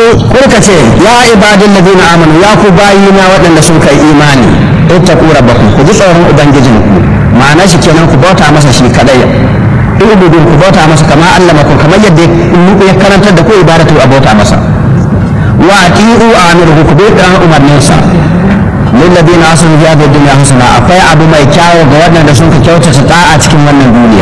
kurka ce ya ibadin ladina amanu ya ku bayina waɗanda sun kai imani ittaqu rabbakum ku ji tsoron ubangijinku ma'ana shi kenan ku bauta masa shi kadai ibudun ku bauta masa kama Allah maku kamar yadda ya karantar da ku ibadatu a bauta masa wa ati'u amiruhu ku bi dan umarninsa lil ladina asanu fi hadhihi dunya hasana akwai abu mai kyawu ga waɗanda sun ka kyautata ta'a cikin wannan duniya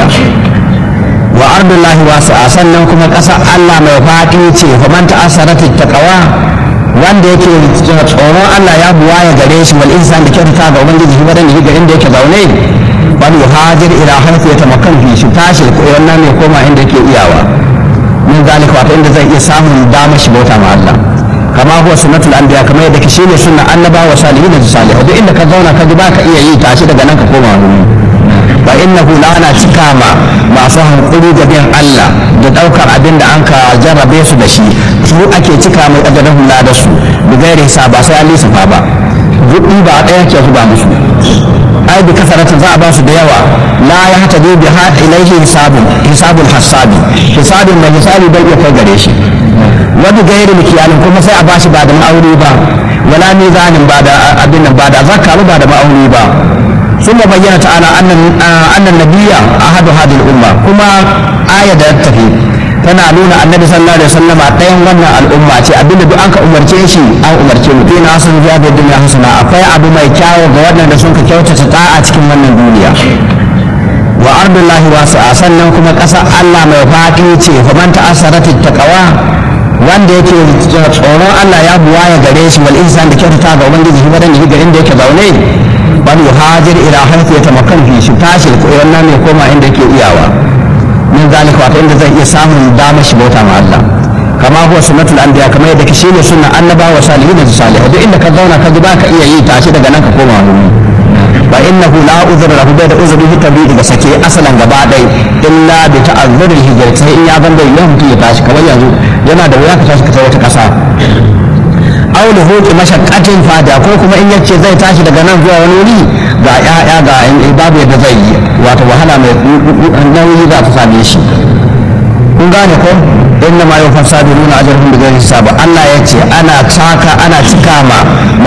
wa ardullahi wasi'a sannan kuma ƙasar Allah mai faɗi ce fa man ta'assarat taqwa wanda yake tsoron Allah ya buwaya gare shi wal insan da kyautata ga ubangiji shi wadanda shi garin da yake zaune wal yuhajir ila haythu yatamakkan fi shi tashi ko wannan ne koma inda yake iyawa min zalika wato inda zai iya samun damar shi bauta ma Allah kama huwa sunnatul anbiya kamar yadda ke shine sunna annaba wa salihin da salihai duk inda ka zauna ka ji ba ka iya yi tashi daga nan ka koma wuri fa innahu la ana cika ma masu hankuri da bin Allah da daukar abin da an ka jarrabe su da shi su ake cika mai kadarin hula da su da gairi sa ba sai an lissafa ba gudi ba ɗaya ke zuba musu ai bi kasarata za a ba su da yawa la ya hata bi bi hada ilaihi hisabun hisabul hasabi hisabin da hisabi bai iya kai gare shi wani gairi mikiyalin kuma sai a ba shi ba da ma'auni ba wala mizanin ba da abin nan ba da zakka ba da ma'auni ba ثم بين تعالى أن أن النبي أحد هذه الأمة كما آية تفي tana nuna annabi sallallahu alaihi wasallam a ɗayan wannan al'umma ce abinda duk an ka umarce shi an umarce mu fina sun biya da duniya hasana akwai abu mai kyawu ga waɗanda sun ka kyautata ta'a cikin wannan duniya wa ardullahi wasi'a sannan kuma ƙasar Allah mai faɗi ce fa man ta'assarat taqwa wanda yake tsoron Allah ya buwaya gare shi wal insan da kyautata ga ubangiji shi wadanda shi garin da yake zaune bal yuhajir ila haythu yatamakkan fi shi tashi ko wannan ne koma inda yake iyawa min zalika wato inda zai iya samun damar shi bauta ma Allah kama huwa sunnatul anbiya kamar yadda shi ne sunna annabawa salihin da salihai duk inda ka zauna ka ji ba ka iya yi tashi daga nan ka koma wuri fa innahu la uzra lahu bai da uzuri fi tabi'i da sake asalan gaba dai illa bi ta'azzuril hijrat sai in ya zanda ya mutu ya tashi kamar yanzu yana da wuya ka tashi ka tafi wata kasa aw da hoki mashaqqatin fada ko kuma in yace zai tashi daga nan zuwa wani wuri ga ya'ya ga babu yadda zai yi wato wahala mai nauyi za ta same shi kun gane ko inna ma yau fasadu nuna ajarhum bi ghairi hisab Allah yace ana saka ana cika ma